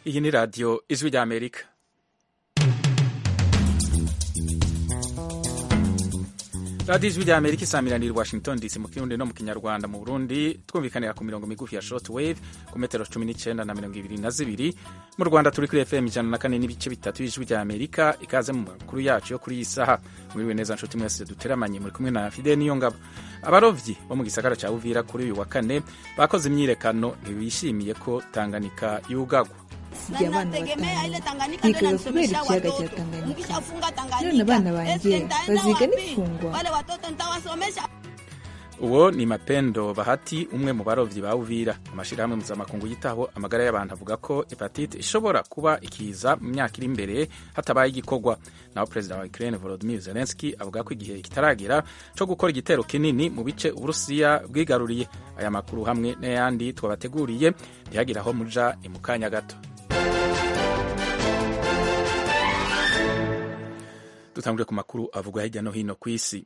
iyi ni radiyo ijwi ry'amerika radiyo ijwi ry'amerika isamiraniye i washington dc mu kirundi no mu kinyarwanda mu burundi twumvikanira ku mirongo migufi ya short wave ku metero cumi n'icyenda na mirongo ibiri na zibiri mu rwanda turi kuri fm ijana na kane n'ibice bitatu y'ijwi ry'amerika ikaze mu makuru yacu yo kuri iyi saha mwiriwe neza nshuti mwese duteramanye muri kumwe na fide niyo ngabo abarovyi bo mu gisagara cya uvira kuri uyu wa kane bakoze imyiyerekano ntibishimiye ko tanganyika yugagwa sigaye abana batanu bigaga kubera ikiyaga cya tanganyika none abana banjye baziga n'ifungwa uwo ni mapendo bahati umwe mu barovyi ba uvira amashirahamwe mpuzamakungu yitaho amagara y'abantu avuga ko hepatite ishobora kuba ikiza mu myaka iri imbere hatabaye igikorwa naho perezida wa ukraine volodimir zelenski avuga ko igihe kitaragera co gukora igitero kinini mu bice uburusiya bwigaruriye aya makuru hamwe n'ayandi twabateguriye ntihagira aho muja ni mu kanya gato dutangure ku makuru avugwa hirya no hino ku isi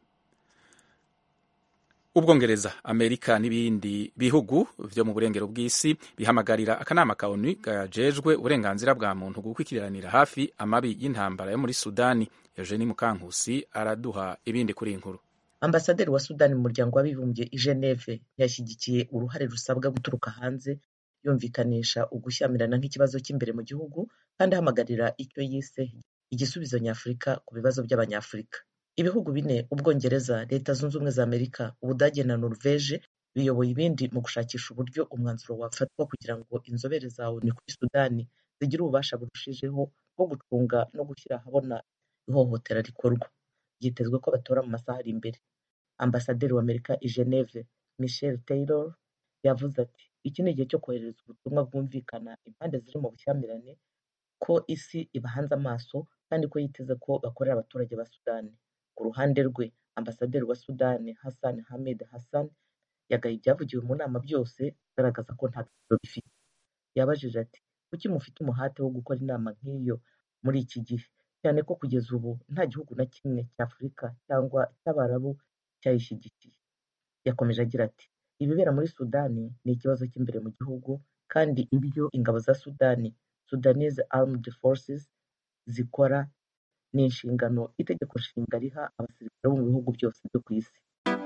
ubwongereza amerika n'ibindi bihugu vyo mu burengero bw'isi bihamagarira akanama ka onu gajejwe uburenganzira bwa muntu gukurikiranira hafi amabi y'intambara yo muri sudani eugeni mukankusi araduha ibindi kuri inkuru ambasaderi wa sudani mu muryango w'abibumbye i geneve yashyigikiye uruhare rusabwa guturuka hanze yumvikanisha ugushyamirana nk'ikibazo cy'imbere mu gihugu kandi ahamagarira icyo yise igisubizo nyafurika ku bibazo by'abanyafurika ibihugu bine ubwongereza leta zunze ubumwe za amerika ubudage na norvege biyoboye ibindi mu gushakisha uburyo umwanzuro wafatwa kugira ngo inzobere za onu kuri sudani zigire ububasha burushijeho bwo gucunga no gushyira ahabona ihohotera rikorwa byitezwe ko batora mu masaha ari imbere ambasaderi wa amerika i geneve michel taylor yavuze ati iki ni igihe cyo kohereza ubutumwa bwumvikana impande ziri mu bushyamirane ko isi ibahanze amaso kandi ko yiteze ko bakorera abaturage ba sudani ku ruhande rwe ambasaderi wa sudani hassan hamed hassan yagaye ibyavugiwe mu nama byose agaragaza ko nta gaciro bifite yabajije ati kuki mufite umuhate wo gukora inama nk'iyo muri iki gihe cyane ko kugeza ubu nta gihugu na kimwe cy'afurika cyangwa cy'abarabu cyayishyigikiye yakomeje agira ati ibibera muri sudani ni ikibazo cy'imbere mu gihugu kandi ibyo ingabo za sudani sudanese armed forces zikora ni inshingano itegeko nshinga riha abasirikare bo mu bihugu byose byo ku isi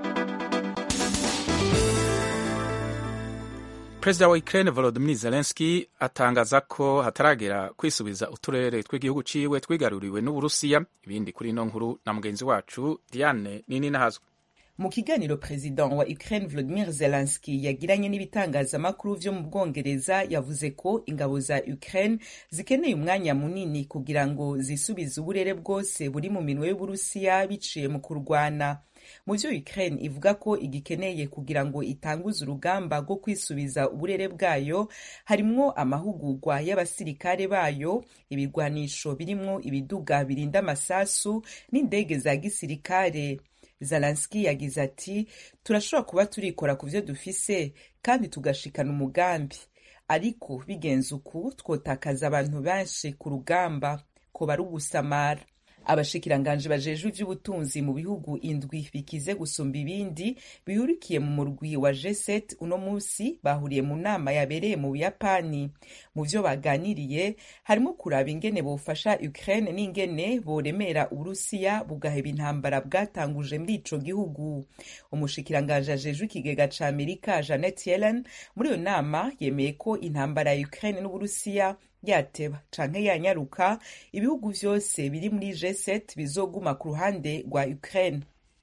perezida wa ukraine volodymyr zelensky atangaza ko hataragera kwisubiza uturere tw'igihugu ciwe twigaruriwe n'uburusiya ibindi kuri ino nkuru na mugenzi wacu diane nini nahazwe mu kiganiro perezida wa ukraine volodimir zelenski yagiranye n'ibitangazamakuru vyo mu bwongereza yavuze ko ingabo za ukraine zikeneye umwanya munini kugira ngo zisubize uburere bwose buri mu minwe y'uburusiya biciye mu kurwana mu vyo ukraine ivuga ko igikeneye kugira ngo itanguze urugamba rwo kwisubiza uburere bwayo harimwo amahugurwa y'abasirikare bayo ibigwanisho birimwo ibiduga birinda amasasu n'indege za gisirikare Zalanski yagize ati turashobora kuba turikora ku vyo dufise kandi tugashikana umugambi ariko bigenze uku twotakaza abantu benshi ku rugamba ko bari ugusamara abashikiranganje bajejwe ivy'ubutunzi mu bihugu indwi bikize gusumba ibindi bihurikiye mu murwi wa G7 uno musi bahuriye mu nama yabereye mu Buyapani mu vyo baganiriye harimo kuraba ingene bofasha Ukraine n'ingene boremera Uburusiya bugaheba intambara bwatanguje muri ico gihugu umushikiranganje ajejwe ikigega ca Amerika Janet Yellen muri iyo nama yemeye ko intambara ya Ukraine n'Uburusiya yateba canke yanyaruka ibihugu vyose biri muri G7 bizoguma ku ruhande rwa Ukraine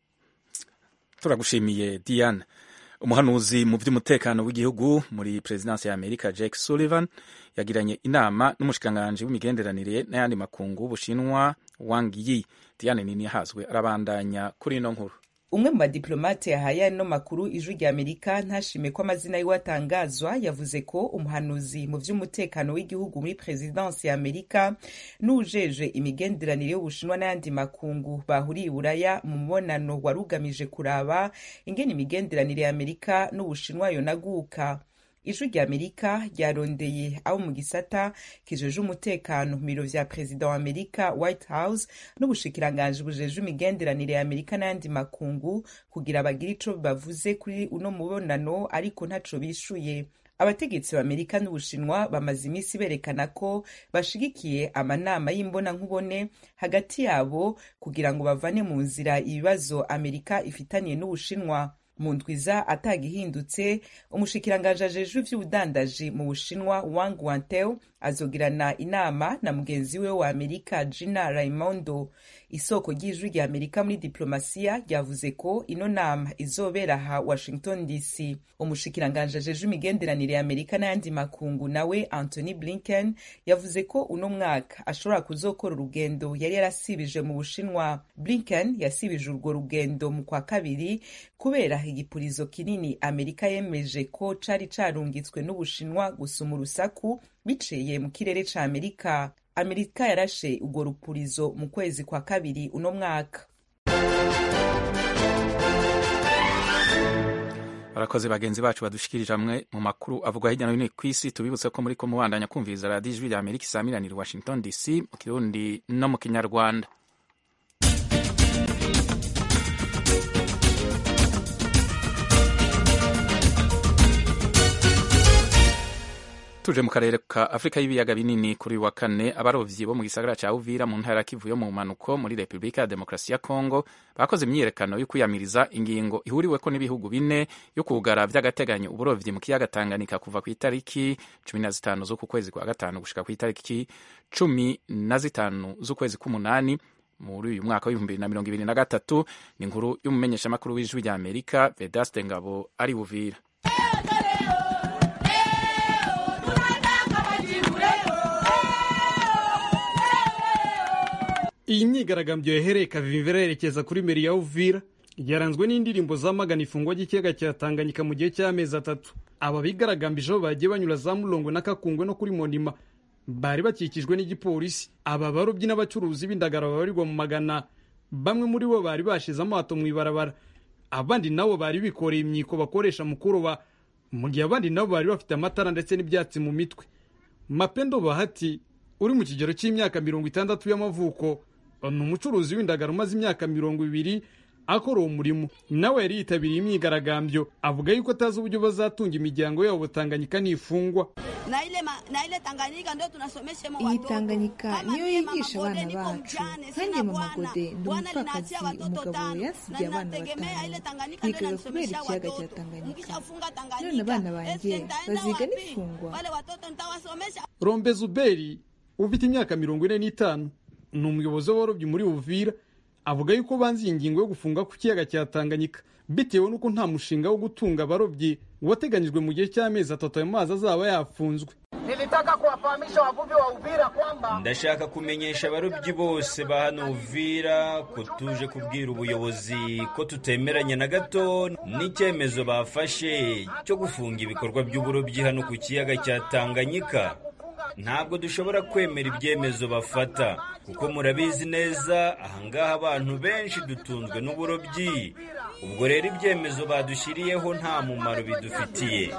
turagushimiye Diane umuhanuzi mu by'umutekano w'igihugu muri perezidansi ya Amerika Jake Sullivan yagiranye inama n'umushikiranganji w'imigenderanire n'ayandi makungu w'Ubushinwa Wang Yi Diane nini yahazwe arabandanya kuri ino nkuru umwe mu badiplomate yahaye ano makuru ijwi rya amerika ntashime ko amazina yiwe atangazwa yavuze ko umuhanuzi mu vy'umutekano w'igihugu muri perezidansi ya amerika n'ujeje imigenderanire y'ubushinwa n'ayandi makungu bahuriye iburaya mu mubonano wari ugamije kuraba ingene imigenderanire ya amerika n'ubushinwa yonaguka ijwi rya amerika ryarondeye abo mu gisata kijeje umutekano mu biro vya perezida wa amerika white house n'ubushikiranganji bujeje imigenderanire ya amerika n'ayandi makungu kugira bagire ico bavuze kuri uno mubonano ariko ntaco bishuye abategetsi b'amerika n'ubushinwa bamaze iminsi berekana ko bashigikiye amanama y'imbonankubone hagati yabo kugira ngo bavane mu nzira ibibazo amerika ifitaniye n'ubushinwa mu ndwiza atagihindutse umushikiranganji ajejwe ivy'ubudandaji mu bushinwa wang wanteo azogirana inama na mugenzi we wa amerika gina raimondo isoko ry'ijwi rya amerika muri diplomasiya ryavuze ko ino nama izobera aha washington dc umushikiranganji ajejwe imigenderanire ya amerika n'ayandi makungu nawe anthony blinken yavuze ko uno mwaka ashobora kuzokora urugendo yari yarasibije mu bushinwa blinken yasibije urwo rugendo mu kwa kabiri kubera igipurizo kinini amerika yemeje ko cari carungitswe n'ubushinwa gusuma urusaku biciye mu kirere ca amerika amerika yarashe urwo rupurizo mu kwezi kwa kabiri uno mwaka barakoze bagenzi bacu badushikirije amwe mu makuru avugwa hirya no hino ku isi tubibutse ko muri ko mubandanya kumviriza radiyo ijwi rya amerika isaamiranira washington dc mu kirundi no mu kinyarwanda tuje mu karere ka afurika y'ibiyaga binini kuri uyu wa kane abarovyi bo mu gisagara ca uvira mu ntara kivu yo mu mpanuko muri repubulika ya demokarasi ya kongo bakoze imyiyerekano yo kwiyamiriza ingingo ihuriweko n'ibihugu bine yo kugara vy'agateganyo uburovyi mu kiyaga tanganyika kuva ku itariki cumi na zitanu z'uku kwezi kwa gatanu gushika ku itariki cumi na zitanu z'ukwezi k'umunani muri uyu mwaka w'ibihumbi bibiri na mirongo ibiri na gatatu ni inkuru y'umumenyeshamakuru w'ijwi rya amerika vedaste ngabo ari buvira iyi myigaragambyo yahereye kavimvera yerekeza kuri meri ya uvira yaranzwe n'indirimbo zamagana ifungwa ry'ikiyaga cya tanganyika mu gihe cy'amezi atatu aba bigaragambije aho bagiye banyura za murongo na kakungwe no kuri monima bari bakikijwe n'igipolisi aba barobyi n'abacuruzi b'indagara babarirwa mu magana bamwe muri bo bari bashize amato mu ibarabara abandi nabo bari bikoreye imyiko bakoresha mu kuroba mu gihe abandi nabo bari bafite amatara ndetse n'ibyatsi mu mitwe mapendo bahati uri mu kigero cy'imyaka mirongo itandatu y'amavuko ni umucuruzi w'indagara umaze imyaka mirongo ibiri akora uwo murimo nawe yari yitabiriye imyigaragambyo avuga yuko atazi uburyo bazatunga imiryango yabo Tanganyika nifungwa iyi tanganyika niyo yigisha abana bacu nkanjye mu magode ndi umupfakazi umugabo yasigiye abana batanu bigaga kubera ikiyaga cya tanganyika none abana banjye baziga n'ifungwa rombe zuberi ufite imyaka mirongo ine n'itanu ni umuyobozi w'abarobyi muri uvira avuga yuko banze iyi ngingo yo gufunga ku kiyaga cya tanganyika bitewe n'uko nta mushinga wo gutunga abarobyi wateganyijwe mu gihe cy'amezi atatu ayo mazi azaba yafunzwe Nilitaka kuwafahamisha wavuvi wa Uvira kwamba ndashaka kumenyesha abarobyi bose ba hano Uvira ko tuje kubwira ubuyobozi ko tutemeranya na gato n'icyemezo bafashe cyo gufunga ibikorwa by'uburobyi hano ku kiyaga cya Tanganyika ntabwo dushobora kwemera ibyemezo bafata kuko murabizi neza ahangaha abantu benshi dutunzwe n'uburobyi ubwo rero ibyemezo badushyiriyeho nta mumaro bidufitiye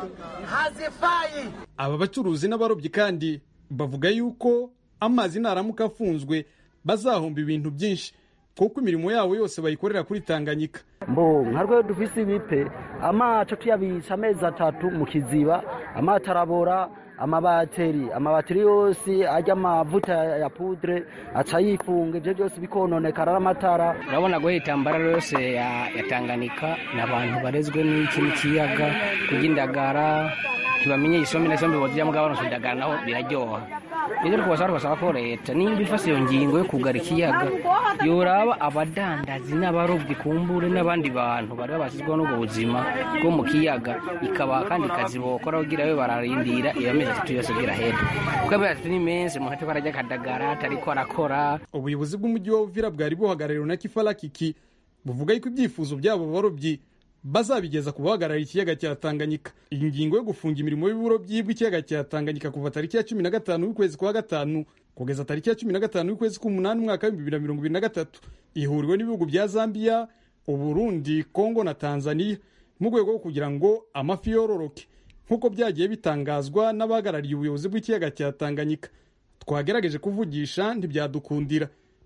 hazifai. aba bacuruzi n'abarobyi kandi bavuga yuko amazi naramuka afunzwe bazahomba ibintu byinshi kuko imirimo yabo yose bayikorera kuri tanganyika mbo nka rwego dufise ibipe amato tuyabitsa amezi atatu mu kiziba amato arabora amabateri amabateri yose ajya amavuta ya pudre aca yifunga ibyo byose bikononekara n'amatara urabona guhitambara yose ya, ya Tanganyika ni abantu barezwe n'iki n'ikiyaga kurya indagara ntibamenye isombe na isombe bozijya mugabo baronse indagara naho biraryoha rero twasaba twasaba ko leta nimba ifase iyo ngingo yo kugara ikiyaga yoraba abadandazi n'abarobyi kumbure n'abandi bantu bari babasizweho n'ubwo buzima bwo mu kiyaga ikaba kandi kazi bokora kugira babe bararindira iyo mezi atatu yose birahera kuko amezi atatu ni menshi umuntu atari arajya akadagara atariko arakora ubuyobozi bw'umujyi wa uvira bwari buhagarariwe na kifarakiki buvuga yuko ibyifuzo byabo barobyi bazabigeza ku bahagarariye ikiyaga cya tanganyika iyi ngingo yo gufunga imirimo y'uburobyi bw'ikiyaga cya tanganyika kuva tariki ya cumi na gatanu y'ukwezi kwa gatanu kugeza tariki ya cumi na gatanu y'ukwezi k'umunani umwaka w'ibihumbi bibiri na mirongo ibiri na gatatu ihuriwe n'ibihugu bya zambiya uburundi kongo na tanzania mu rwego rwo kugira ngo amafi yororoke nk'uko byagiye bitangazwa n'abahagarariye ubuyobozi bw'ikiyaga cya tanganyika twagerageje kuvugisha ntibyadukundira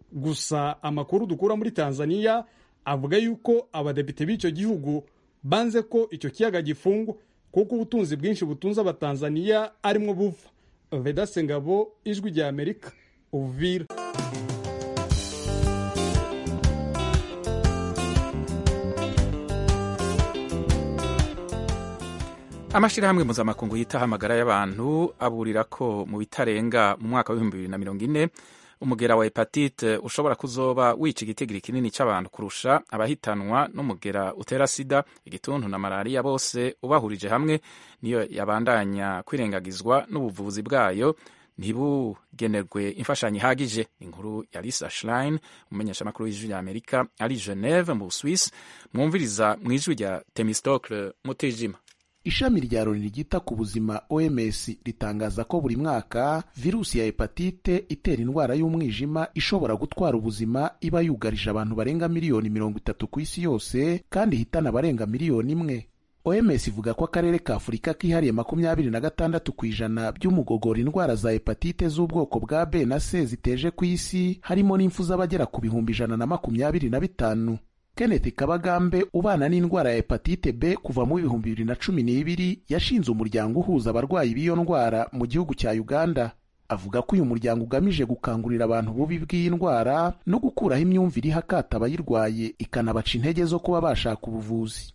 gusa amakuru dukura muri tanzania avuga yuko abadepite b'icyo gihugu banze ko icyo kiyaga gifungwa kuko ubutunzi bwinshi butunze abatanzaniya arimo buva vedase ngabo ijwi rya amerika uvira amashyirahamwe mpuzamakungu yitaho amagara y'abantu aburira ko mu bitarenga mu mwaka w'ibihumbi bibiri na mirongo ine umugera wa hepatite ushobora kuzoba wica igitigiri kinini cy'abantu kurusha abahitanwa n'umugera utera sida igituntu na malariya bose ubahurije hamwe niyo yabandanya kwirengagizwa n'ubuvuzi bwayo ntibugenerwe imfashanyo ihagije inkuru ya lisa schlein umumenyeshamakuru w'ijwi rya amerika ari geneve mu busuwisi mwumviriza mu ijwi rya temistocle mutijima ishami rya loni ryita ku buzima oms ritangaza ko buri mwaka virusi ya hepatite itera indwara y'umwijima ishobora gutwara ubuzima iba yugarije abantu barenga miliyoni mirongo itatu ku isi yose kandi ihitana abarenga miliyoni imwe oms ivuga ko akarere ka afurika kihariye makumyabiri na gatandatu ku ijana by'umugogora indwara za hepatite z'ubwoko bwa b na c ziteje ku isi harimo n'impfu z'abagera ku bihumbi ijana na makumyabiri na bitanu kenneth kabagambe ubana n'indwara ya hepatite b kuva mu bihumbi bibiri na cumi n'ibiri yashinze umuryango uhuza abarwayi b'iyo ndwara mu gihugu cya uganda avuga ko uyu muryango ugamije gukangurira abantu bubi bw'iyi ndwara no gukuraho imyumvire iha akato abayirwaye ikanabaca intege zo kuba bashaka ubuvuzi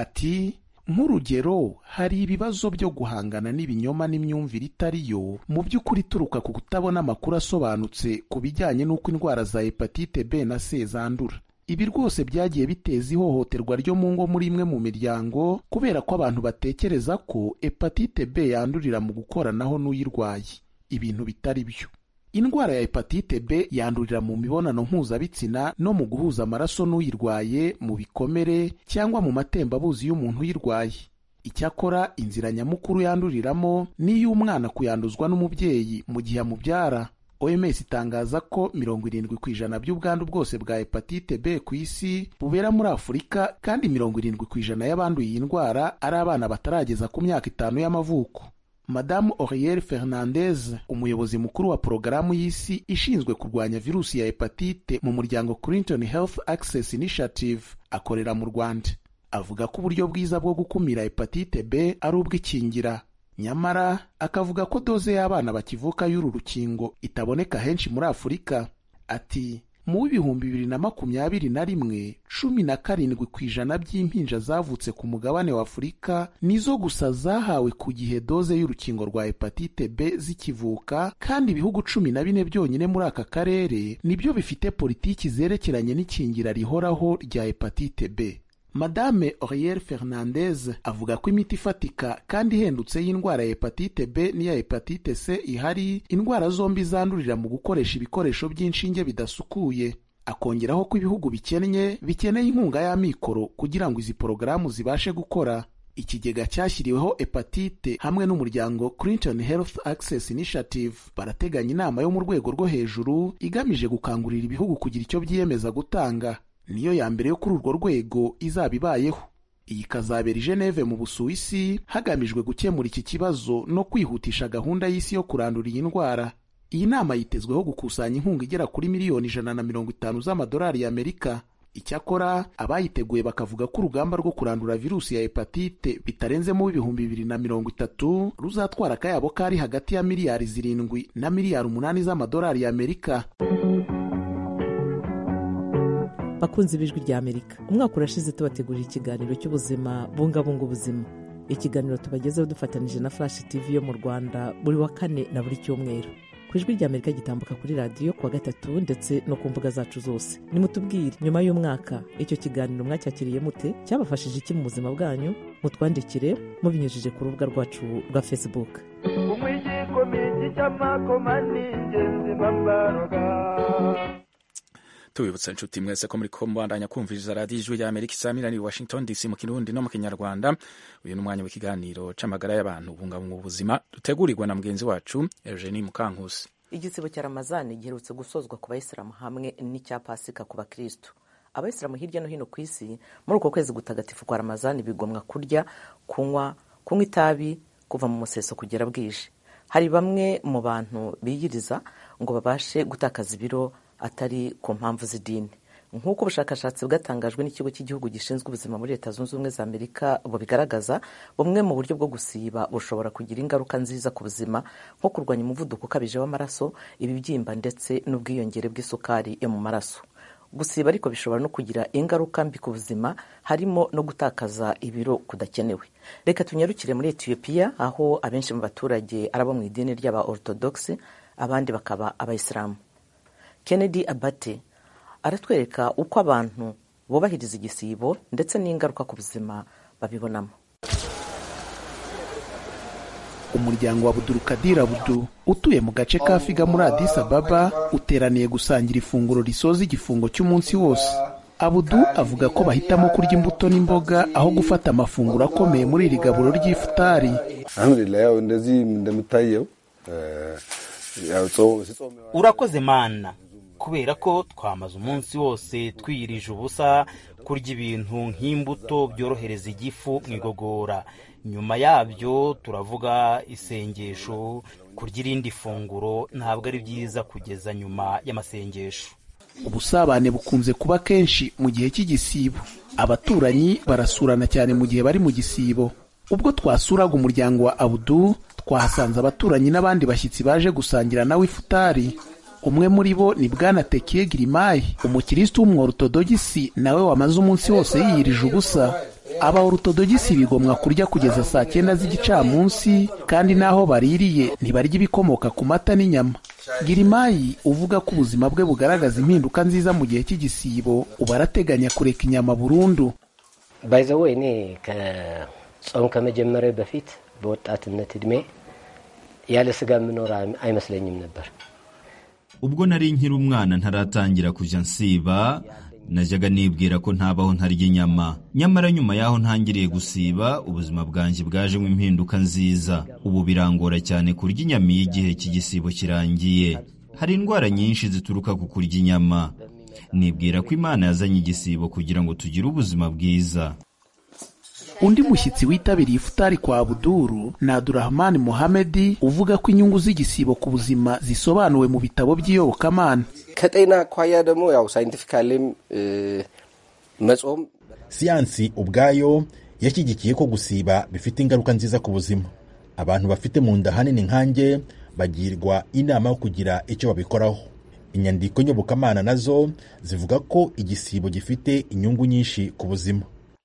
ati nk'urugero hari ibibazo byo guhangana n'ibinyoma n'imyumvire itari yo mu by'ukuri ituruka ku kutabona amakuru asobanutse ku bijyanye n'uko indwara za hepatite b na c zandura ibi rwose byagiye biteza ihohoterwa ryo mu ngo muri imwe mu miryango kubera ko abantu batekereza ko hepatite b yandurira mu gukoranaho n'uyirwaye ibintu bitari byo indwara ya hepatite b yandurira mu mibonano mpuzabitsina no mu guhuza amaraso n'uyirwaye mu bikomere cyangwa mu matembabuzi y'umuntu uyirwaye icyakora inzira nyamukuru yanduriramo ni iy'umwana kuyanduzwa n'umubyeyi mu gihe amubyara oms itangaza ko mirongo irindwi ku ijana by'ubwandu bwose bwa hepatite b ku isi bubera muri afurika kandi mirongo irindwi ku ijana y'abanduye iyi ndwara ari abana batarageza ku myaka itanu y'amavuko madamu oriel fernandez umuyobozi mukuru wa porogaramu y'isi ishinzwe kurwanya virusi ya hepatite mu muryango clinton health access initiative akorera mu rwanda avuga ko uburyo bwiza bwo gukumira hepatite b ari ubw'ikingira nyamara akavuga ko doze y'abana bakivuka y'uru rukingo itaboneka henshi muri afurika ati mu w'ibihumbi bibiri na makumyabiri na rimwe cumi na karindwi ku ijana by'impinja zavutse ku mugabane wa afurika nizo gusa zahawe ku gihe doze y'urukingo rwa hepatite b zikivuka kandi ibihugu cumi na bine byonyine muri aka karere nibyo bifite politiki zerekeranye n'ikingira rihoraho rya hepatite b madame oriel fernandez avuga ko imiti ifatika kandi ihendutse y'indwara ya hepatite b n'iya hepatite c ihari indwara zombi zandurira mu gukoresha ibikoresho by'inshinge bidasukuye akongeraho ko ibihugu bikennye bikeneye inkunga y'amikoro kugira ngo izi porogaramu zibashe gukora ikigega cyashyiriweho hepatite hamwe n'umuryango clinton health access initiative barateganya inama yo mu rwego rwo hejuru igamije gukangurira ibihugu kugira icyo byiyemeza gutanga niyo ya mbere yo kuri urwo rwego izaba ibayeho iyi ikazabera i geneve mu busuwisi hagamijwe gukemura iki kibazo no kwihutisha gahunda y'isi yo kurandura iyi ndwara iyi nama yitezweho gukusanya inkunga igera kuri miliyoni ijana na mirongo itanu z'amadolari y'amerika icyakora abayiteguye bakavuga ko urugamba rwo kurandura virusi ya hepatite bitarenzemo ibihumbi bibiri na mirongo itatu ruzatwara akayabo kari hagati ya miliyari zirindwi na miliyari umunani z'amadolari y'amerika bakunzi b'ijwi rya amerika umwaka urashize tubategurira ikiganiro cy'ubuzima bungabunga ubuzima ikiganiro tubagezeho dufatanije na flash tv yo mu rwanda buri wa kane na buri cyumweru ku ijwi rya amerika gitambuka kuri radiyo kuwa gatatu ndetse no ku mbuga zacu zose nimutubwire nyuma y'umwaka icyo kiganiro mwacyakiriye mute cyabafashije iki mu buzima bwanyu mutwandikire mubinyujije ku rubuga rwacu rwa facebook umwigikomiki cy'amakoma ni ingenzi mbabaroga tubibutsa inshuti mwese ko muri ko mubandanya kumviriza radiyo ijwi rya amerika isamirani i washington dc mu kirundi no mu kinyarwanda uyu ni umwanya w'ikiganiro c'amagara y'abantu bungabunga ubuzima dutegurirwa na mugenzi wacu eugenie mukankusi igisibo cya ramazani giherutse gusozwa ku bayisilamu hamwe n'icya pasika ku bakirisitu abayisilamu hirya no hino ku isi muri uko kwezi gutagatifu kwa ramazani bigomwa kurya kunywa kunywa itabi kuva mu museso kugera bwije hari bamwe mu bantu biyiriza ngo babashe gutakaza ibiro atari ku mpamvu z'idini nk'uko ubushakashatsi bwatangajwe n'ikigo cy'igihugu gishinzwe ubuzima muri leta zunze ubumwe za amerika bubigaragaza bumwe mu buryo bwo gusiba bushobora kugira ingaruka nziza ku buzima nko kurwanya umuvuduko ukabije w'amaraso ibibyimba ndetse n'ubwiyongere bw'isukari yo mu maraso gusiba ariko bishobora no kugira ingaruka mbi ku buzima harimo no gutakaza ibiro kudakenewe reka tunyarukire muri etiyopiya aho abenshi mu baturage ari abo mu idini ry'aba orthodox abandi bakaba abayisilamu kennedy abate aratwereka uko abantu bubahiriza igisibo ndetse n'ingaruka ku buzima babibonamo umuryango wa budurukadira budu utuye mu gace ka figa muri adis ababa uteraniye gusangira ifunguro risoza igifungo cy'umunsi wose abudu avuga ko bahitamo kurya imbuto n'imboga aho gufata amafunguro akomeye muri iri gaburo ry'ifutari urakoze mana kubera ko twamaze umunsi wose twiyirije ubusa kurya ibintu nk'imbuto byorohereza igifu mu igogora nyuma yabyo turavuga isengesho kurya irindi funguro ntabwo ari byiza kugeza nyuma y'amasengesho ubusabane bukunze kuba kenshi mu gihe cy'igisibo abaturanyi barasurana cyane mu gihe bari mu gisibo ubwo twasuraga umuryango wa abudu twahasanze abaturanyi n'abandi bashyitsi baje gusangira nawe ifutari umwe muri bo ni bwana tekiye girimayi umukirisitu w'umworotodogisi nawe wamaze umunsi wose yiyirije ubusa aba orutodogisi bigomwa kurya kugeza saa cyenda z'igicamunsi kandi n'aho baririye ntibarya ibikomoka ku mata n'inyama girimayi uvuga ko ubuzima bwe bugaragaza impinduka nziza mu gihe cy'igisibo uba arateganya kureka inyama burundu ባይዘወ እኔ ከጾም ከመጀመሪያ በፊት በወጣትነት እድሜ ያለ ስጋ የምኖር አይመስለኝም ነበር ubwo nari nkiri umwana ntaratangira kujya nsiba najyaga nibwira ko ntabaho ntarya inyama nyamara nyuma y'aho ntangiriye gusiba ubuzima bwanjye bwajemo impinduka nziza ubu birangora cyane kurya inyama iyo igihe cy'igisibo kirangiye hari indwara nyinshi zituruka ku kurya inyama nibwira ko imana yazanye igisibo kugira ngo tugire ubuzima bwiza undi mushyitsi witabiriye ifutari kwa buduru ni abdurahmani muhamedi uvuga ko inyungu z'igisibo ku buzima zisobanuwe mu bitabo by'iyobokamana ከጤና አኳያ ደግሞ ያው ሳይንቲፊካሊም መጾም siyansi ubwayo yashyigikiye ko gusiba bifite ingaruka nziza ku buzima abantu bafite mu nda hanini nkanjye bagirwa inama yo kugira icyo babikoraho inyandiko nyobokamana nazo zivuga ko igisibo gifite inyungu nyinshi ku buzima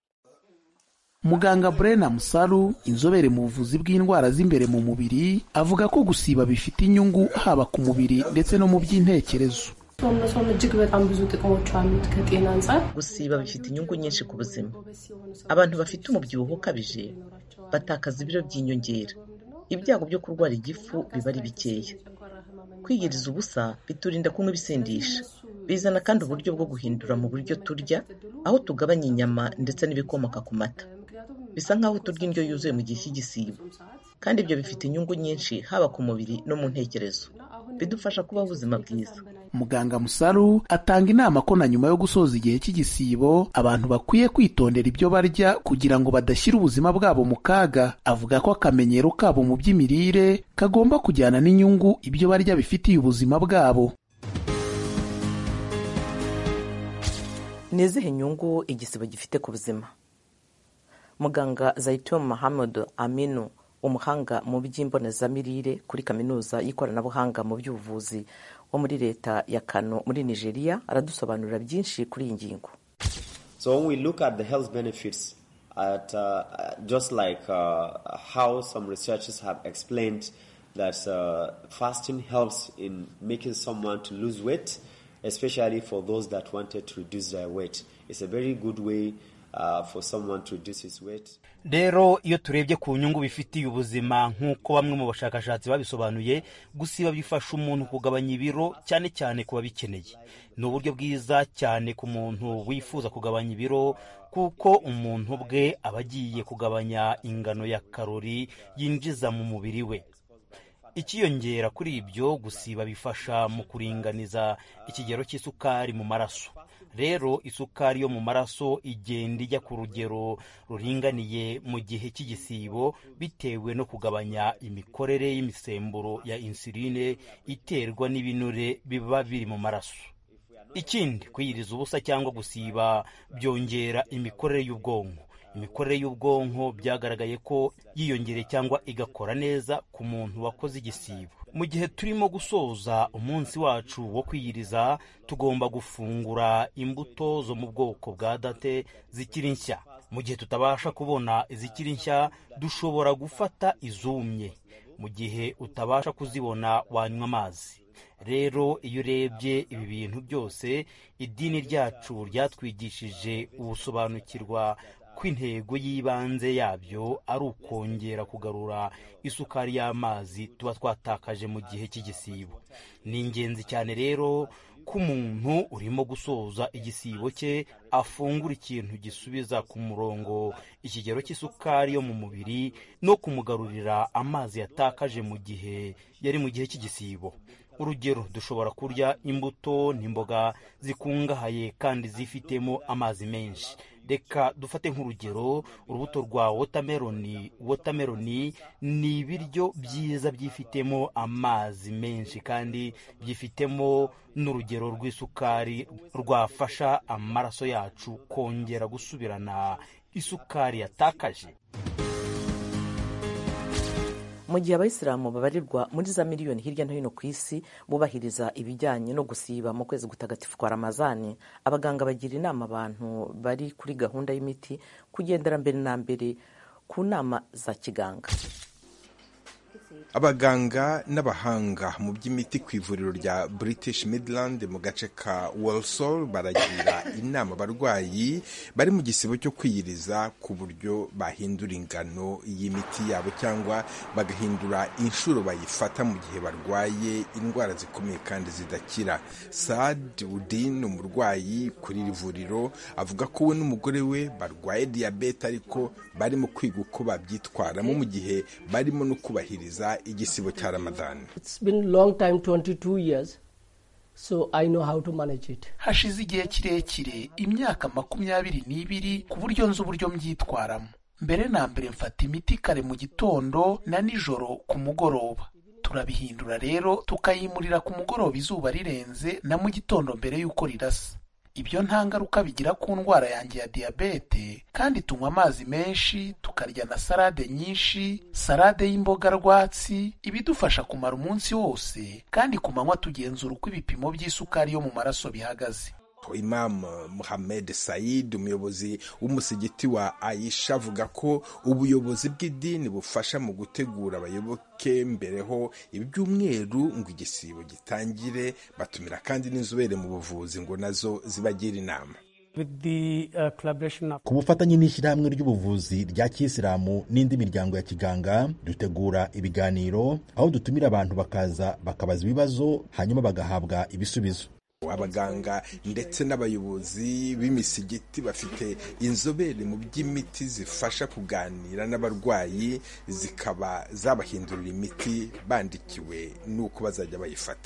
muganga brena musaru inzobere mu buvuzi bw'indwara z'imbere mu mubiri avuga ko gusiba bifite inyungu haba ku mubiri ndetse no mu by'intekerezo መጾም እጅግ በጣም ብዙ ጥቅሞች አሉት ከጤና አንጻር gusiba bifite inyungu nyinshi ku buzima abantu bafite umubyibuho ukabije batakaza ibiro by'inyongera ibyago byo kurwara igifu biba ari bikeya kwiyiriza ubusa biturinda kunywa ibisindisha bizana kandi uburyo bwo guhindura mu buryo turya aho tugabanya inyama ndetse n'ibikomoka ku mata bisa nk'aho turya indyo yuzuye mu gihe cy'igisibo kandi ibyo bifite inyungu nyinshi haba ku mubiri no mu ntekerezo bidufasha kubaho ubuzima bwiza muganga musaru atanga inama ko na nyuma yo gusoza igihe cy'igisibo abantu bakwiye kwitondera ibyo barya kugira ngo badashyira ubuzima bwabo mu kaga avuga ko akamenyero kabo mu by'imirire kagomba kujyana n'inyungu ibyo barya bifitiye ubuzima bwabo ni izihe nyungu igisibo gifite ku buzima muganga zaitun mahamud aminu umuhanga mu by'imbonezamirire kuri kaminuza y'ikoranabuhanga mu by'ubuvuzi wo muri leta ya kano muri nigeria aradusobanurira byinshi kuri iyi ngingo So when we look at the health benefits, at uh, just like uh, how some researchers have explained that uh, fasting helps in making someone to lose weight, especially for those that wanted to reduce their weight. It's a very good way uh, for someone to reduce his weight. rero iyo turebye ku nyungu bifitiye ubuzima nk'uko bamwe mu bashakashatsi babisobanuye gusiba bifasha umuntu kugabanya ibiro cyane cyane ku babikeneye ni uburyo bwiza cyane ku muntu wifuza kugabanya ibiro kuko umuntu bwe aba agiye kugabanya ingano ya karori yinjiza mu mubiri we ikiyongera kuri ibyo gusiba bifasha mu kuringaniza ikigero cy'isukari mu maraso rero isukari yo mu maraso igenda ijya ku rugero ruringaniye mu gihe cy'igisibo bitewe no kugabanya imikorere y'imisemburo ya insuline iterwa n'ibinure biba biri mu maraso ikindi kwiyiriza ubusa cyangwa gusiba byongera imikorere y'ubwonko imikorere y'ubwonko byagaragaye ko yiyongereye cyangwa igakora neza ku muntu wakoze igisibo mu gihe turimo gusoza umunsi wacu wo kwiyiriza tugomba gufungura imbuto zo mu bwoko bwa date zikiri nshya mu gihe tutabasha kubona izikiri nshya dushobora gufata izumye mu gihe utabasha kuzibona wanywa amazi rero iyo urebye ibi bintu byose idini ryacu ryatwigishije ubusobanukirwa ko intego y'ibanze yabyo ari ukongera kugarura isukari y'amazi tuba twatakaje mu gihe cy'igisibo ni ingenzi cyane rero ko umuntu urimo gusoza igisibo cye afungura ikintu gisubiza ku murongo ikigero cy'isukari yo mu mubiri no kumugarurira amazi yatakaje mu gihe yari mu gihe cy'igisibo urugero dushobora kurya imbuto n'imboga zikungahaye kandi zifitemo amazi menshi reka dufate nk'urugero urubuto rwa wotameroni wotameroni ni ibiryo byiza byifitemo amazi menshi kandi byifitemo n'urugero rw'isukari rwafasha amaraso yacu kongera gusubirana isukari yatakaje mu gihe abayisilamu babarirwa muri za miliyoni hirya no hino ku isi bubahiriza ibijyanye no gusiba mu kwezi gutagatifu kwa ramazani abaganga bagira inama abantu bari kuri gahunda y'imiti kugendera mbere na mbere ku nama za kiganga abaganga n'abahanga mu by'imiti ku ivuriro rya british midland mu gace ka walsall baragira inama abarwayi bari mu gisibo cyo kwiyiriza ku buryo bahindura ingano y'imiti yabo cyangwa bagahindura inshuro bayifata mu gihe barwaye indwara zikomeye kandi zidakira sad udin umurwayi kuri iri vuriro avuga ko we n'umugore we barwaye diyabete ariko barimo kwiga uko babyitwaramo mu gihe barimo no kubahiriza igisibo cya ramadani hashize igihe kirekire imyaka makumyabiri n'ibiri ku buryo nzi uburyo mbyitwaramo mbere na mbere mfata imiti kare mu gitondo na nijoro ku mugoroba turabihindura rero tukayimurira ku mugoroba izuba rirenze na mu gitondo mbere y'uko rirasa ibyo nta ngaruka bigira ku ndwara yanjye ya diyabete kandi tunywa amazi menshi tukarya na salade nyinshi salade y'imboga rwatsi ibidufasha kumara umunsi wose kandi ku manywa tugenzura uko ibipimo by'isukari yo mu maraso bihagaze Imam Muhammad Said umuyobozi w'umusigiti wa Aisha avuga ko ubuyobozi bw'idini bufasha mu gutegura abayoboke mbereho ibyumweru ngo igisibo gitangire batumira kandi n'inzobere mu buvuzi ngo nazo zibagira inama ku bufatanye n'ishyirahamwe ry'ubuvuzi rya kiyisilamu n'indi miryango ya kiganga dutegura ibiganiro aho dutumira abantu bakaza bakabaza ibibazo hanyuma bagahabwa ibisubizo abaganga ndetse n'abayobozi b'imisigiti bafite inzobere mu by'imiti zifasha kuganira n'abarwayi zikaba zabahindurira imiti bandikiwe n'uko bazajya bayifata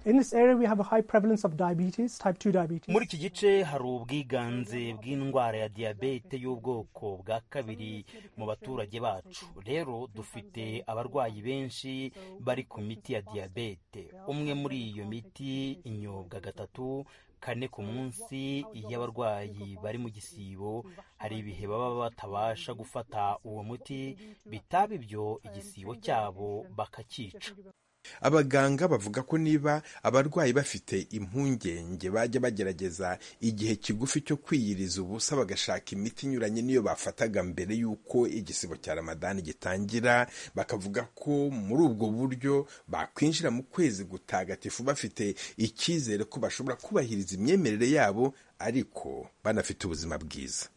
muri iki gice hari ubwiganze bw'indwara ya diyabete y'ubwoko bwa kabiri mu baturage bacu rero dufite abarwayi benshi bari ku miti ya diyabete umwe muri iyo miti inyobwa gatatu kane ku munsi iyo abarwayi bari mu gisibo hari ibihe baba batabasha gufata uwo muti bitaba ibyo igisibo cyabo bakakica abaganga bavuga ko niba abarwayi bafite impungenge bajya bagerageza igihe kigufi cyo kwiyiriza ubusa bagashaka imiti inyuranye n'iyo bafataga mbere y'uko igisibo cya ramadani gitangira bakavuga ko muri ubwo buryo bakwinjira mu kwezi gutagatifu bafite icyizere ko bashobora kubahiriza imyemerere yabo ariko banafite ubuzima bwiza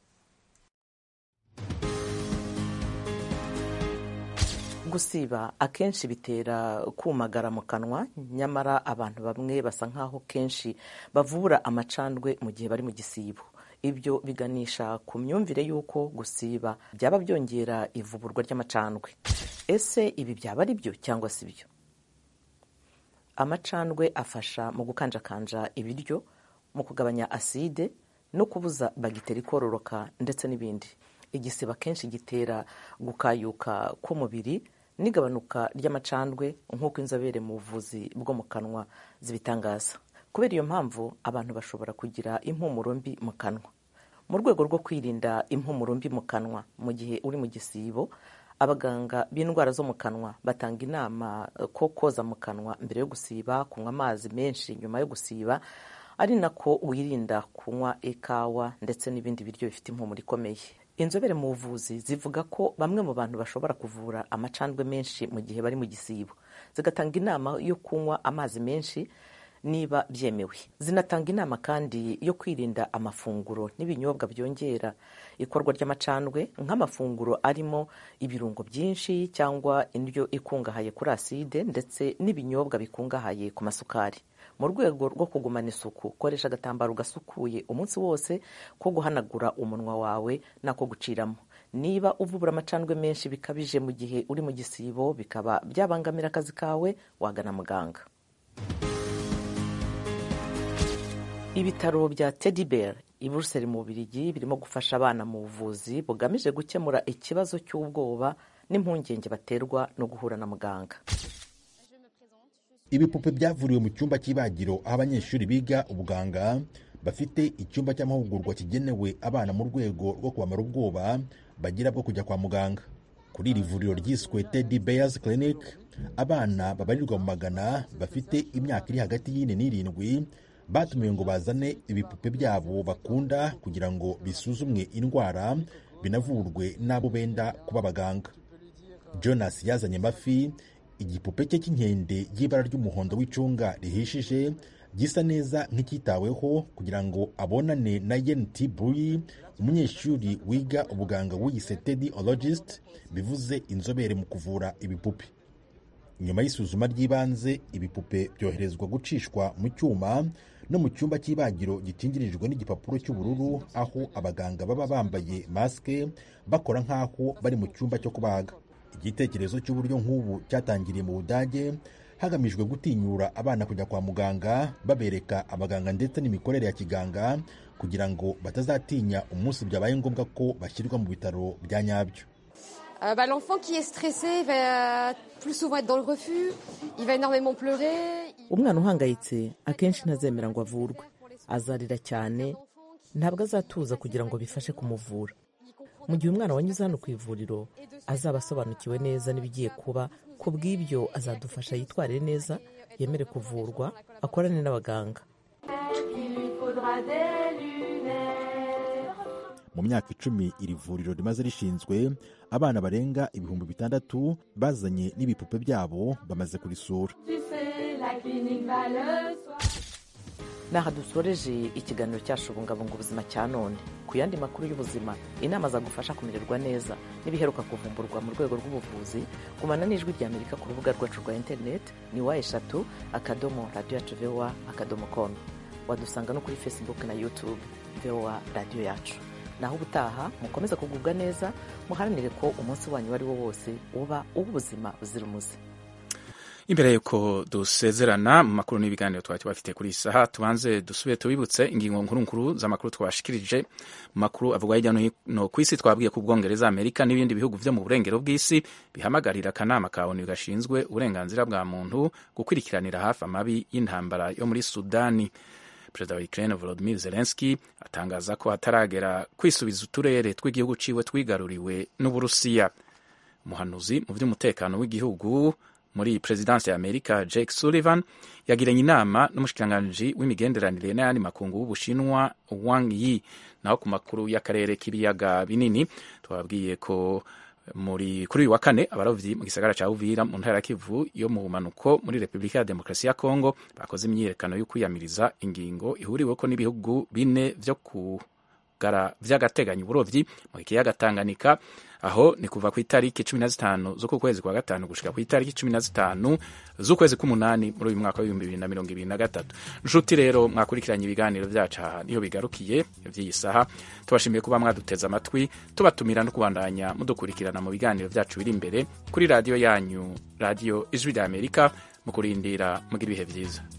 gusiba akenshi bitera kumagara mu kanwa nyamara abantu bamwe basa nk'aho kenshi bavura amacandwe mu gihe bari mu gisibo ibyo biganisha ku myumvire y'uko gusiba byaba byongera ivuburwa ry'amacandwe ese ibi byaba ari byo cyangwa si byo amacandwe afasha mu gukanjakanja ibiryo mu kugabanya aside no kubuza bagiteri kororoka ndetse n'ibindi igisiba akenshi gitera gukayuka k'umubiri n'igabanuka ry'amacandwe nk'uko inzobere mu buvuzi bwo mu kanwa zibitangaza kubera iyo mpamvu abantu bashobora kugira impumuro mbi mu kanwa mu rwego rwo kwirinda impumuro mbi mu kanwa mu gihe uri mu gisibo abaganga b'indwara zo mu kanwa batanga inama ko koza mu kanwa mbere yo gusiba kunywa amazi menshi nyuma yo gusiba ari nako wirinda kunywa ikawa ndetse n'ibindi biryo bifite impumuro ikomeye inzobere mu buvuzi zivuga ko bamwe mu bantu bashobora kuvura amacandwe menshi mu gihe bari mu gisibo zigatanga inama yo kunywa amazi menshi niba byemewe zinatanga inama kandi yo kwirinda amafunguro n'ibinyobwa byongera ikorwa ry'amacandwe nk'amafunguro arimo ibirungo byinshi cyangwa indyo ikungahaye kuri aside ndetse n'ibinyobwa bikungahaye ku masukari mu rwego rwo kugumana isuku koresha agatambaro gasukuye umunsi wose ko guhanagura umunwa wawe n'ako guciramo niba uvubura amacandwe menshi bikabije mu gihe uri mu gisibo bikaba byabangamira akazi kawe wagana muganga ibitaro bya teddy bear i buruseli mu bubirigi birimo gufasha abana mu buvuzi bugamije gukemura ikibazo cy'ubwoba n'impungenge baterwa no guhura na muganga ibipupe byavuriwe mu cyumba cy'ibagiro aho abanyeshuri biga ubuganga bafite icyumba cy'amahugurwa kigenewe abana mu rwego rwo kubamara ubwoba bagira bwo kujya kwa muganga kuri iri vuriro ryiswe teddy bears clinic abana babarirwa mu magana bafite imyaka iri hagati y'ine n'irindwi batumiwe ngo bazane ibipupe byabo bakunda kugira ngo bisuzumwe indwara binavurwe n'abo benda kuba abaganga jonas yazanye amafi igipupe cye cy'inkende y'ibara ry'umuhondo w'icunga rihishije gisa neza nk'icyitaweho kugira ngo abonane na yent buyi umunyeshuri wiga ubuganga wiyise teddy ologist bivuze inzobere mu kuvura ibipupe nyuma y'isuzuma ry'ibanze ibipupe byoherezwa gucishwa mu cyuma no mu cyumba cy'ibagiro gikingirijwe n'igipapuro cy'ubururu aho abaganga baba bambaye masike bakora nk'aho bari mu cyumba cyo kubaga igitekerezo cy'uburyo nk'ubu cyatangiriye mu budage hagamijwe gutinyura abana kujya kwa muganga babereka abaganga ndetse n'imikorere ya kiganga kugira ngo batazatinya umunsi byabaye ngombwa ko bashyirwa mu bitaro bya nyabyo Euh, bah, L'enfant qui est stressé va plus souvent être dans le refus, il va énormément pleurer. umwana uhangayitse akenshi ntazemera ngo avurwe azarira cyane ntabwo azatuza kugira ngo bifashe kumuvura mu gihe umwana wanyuze hano ku ivuriro azaba asobanukiwe neza n'ibigiye kuba ku bw'ibyo azadufasha yitwarire neza yemere kuvurwa akorane n'abaganga mu myaka icumi iri vuriro rimaze rishinzwe abana barenga ibihumbi bitandatu bazanye n'ibipupe byabo bamaze kurisura naha dusoreje ikiganiro cyacu bungabunga ubuzima cya none ku yandi makuru y'ubuzima inama zagufasha kumererwa neza n'ibiheruka kuvumburwa mu rwego rw'ubuvuzi gumana n'ijwi rya amerika ku rubuga rwacu rwa interineti ni wa eshatu akadomo radiyo yacu vowa akadomo komu wadusanga no kuri facebook na youtube vowa radiyo yacu naho ubutaha mukomeze kugubwa neza muharanire ko umunsi wanyu uwo ari wo wose uba uw'ubuzima buzira umuze imbere yuko dusezerana mu makuru n'ibiganiro twari tubafite kuri iyi saha tubanze dusubire tubibutse ingingo nkuru nkuru z'amakuru twashikirije mu makuru avugwa hirya no hino ku isi twabwiye ku bwongereza amerika n'ibindi bihugu byo mu burengero bw'isi bihamagarira akanama ka onu gashinzwe uburenganzira bwa muntu gukurikiranira hafi amabi y'intambara yo muri sudani perezida wa ukraine volodimir zelenski atangaza ko hataragera kwisubiza uturere tw'igihugu ciwe twigaruriwe n'uburusiya umuhanuzi mu by'umutekano w'igihugu muri perezidansi ya amerika jake sullivan yagiranye inama n'umushikiranganji w'imigenderanire n'ayandi makungu w'ubushinwa wang yi naho ku makuru y'akarere k'ibiyaga binini twababwiye ko muri kuri uyu wa kane abarovyi mu gisagara ca Uvira mu ntara ya Kivu yo mu bumanuko muri Repubulika ya Demokarasi ya Kongo bakoze imyiyerekano yo kwiyamiriza ingingo ihuriweko n'ibihugu bine vyo kugara vy'agateganyo uburovyi mu kiyaga Tanganyika aho ni kuva ku itariki cumi na zitanu z'uku kwezi kwa gatanu gushika ku itariki cumi na zitanu z'ukwezi k'umunani muri uyu mwaka w'ibihumbi bibiri na mirongo ibiri na gatatu nshuti rero mwakurikiranye ibiganiro byacu aha niho bigarukiye by'iyi saha tubashimiye kuba mwaduteze amatwi tubatumira no kubandanya mudukurikirana mu biganiro byacu biri imbere kuri radiyo yanyu radiyo ijwi rya amerika mu kurindira mugira ibihe byiza